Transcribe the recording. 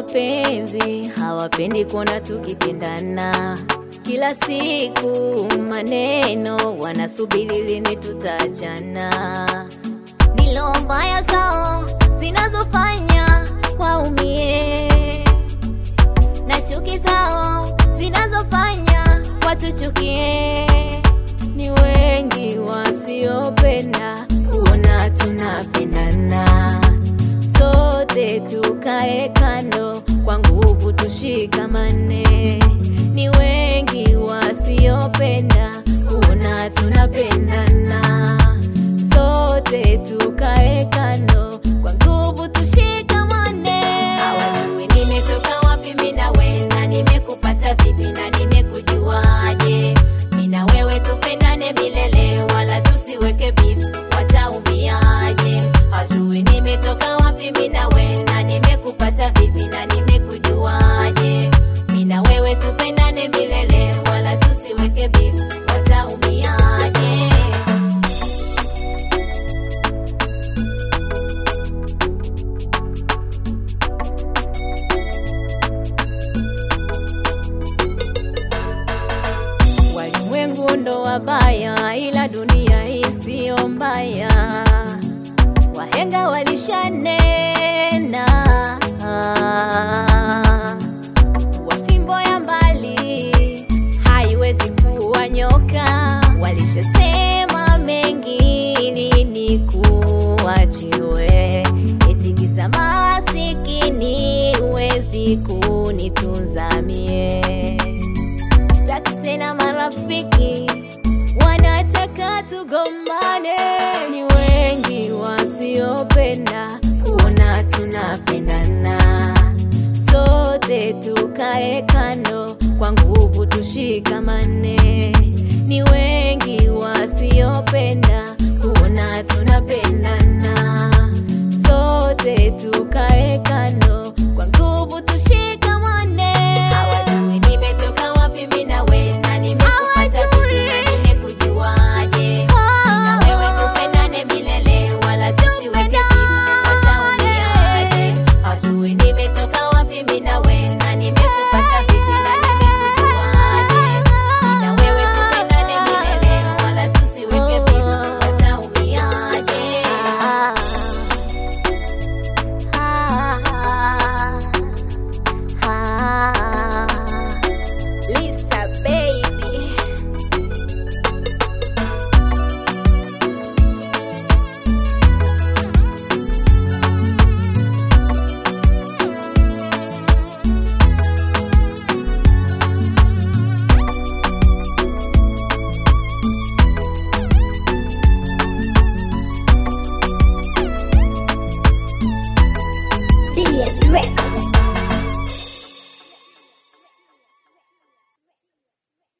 mapenzi hawapendi kuona tukipendana. Kila siku maneno wanasubiri lini tutaachana. Ndilo mbaya zao zinazofanya waumie, na chuki zao zinazofanya watuchukie. Ni wengi wasiopenda kuona tunapendana, sote tukae kando, kwa nguvu tushikamane. Ni wengi wasiopenda kuona tunapendana, sote tukae kando, kwa nguvu tushikamane. Hawajui nimetoka wapi mimi na wewe, na nimekupata vipi na nimekujuaje? Mimi na wewe tupendane milele, wala tusiweke beef, wataumiaje? Hawajui nimetoka wapi mimi na wewe, na nimekupata vipi na nimekujuaje? Mimi na wewe tupendane milele, wala tusiweke beef, wataumiaje? Walimwengu ndo wabaya, ila dunia hii siyo mbaya. Wahenga walishanena kuwa fimbo ya mbali haiwezi kuwa nyoka. Walishasema mengi, lini kuachiwe? Eti kisa masikini huwezi kunitunza mie sitaki tena marafiki wanataka tugombane. Ni wengi wasiopenda kuona tunapendana, sote tukae kando, kwa nguvu tushikamane. Ni wengi wasiopenda kuona tunapendana, sote tukae kando, kwa nguvu tushikamane.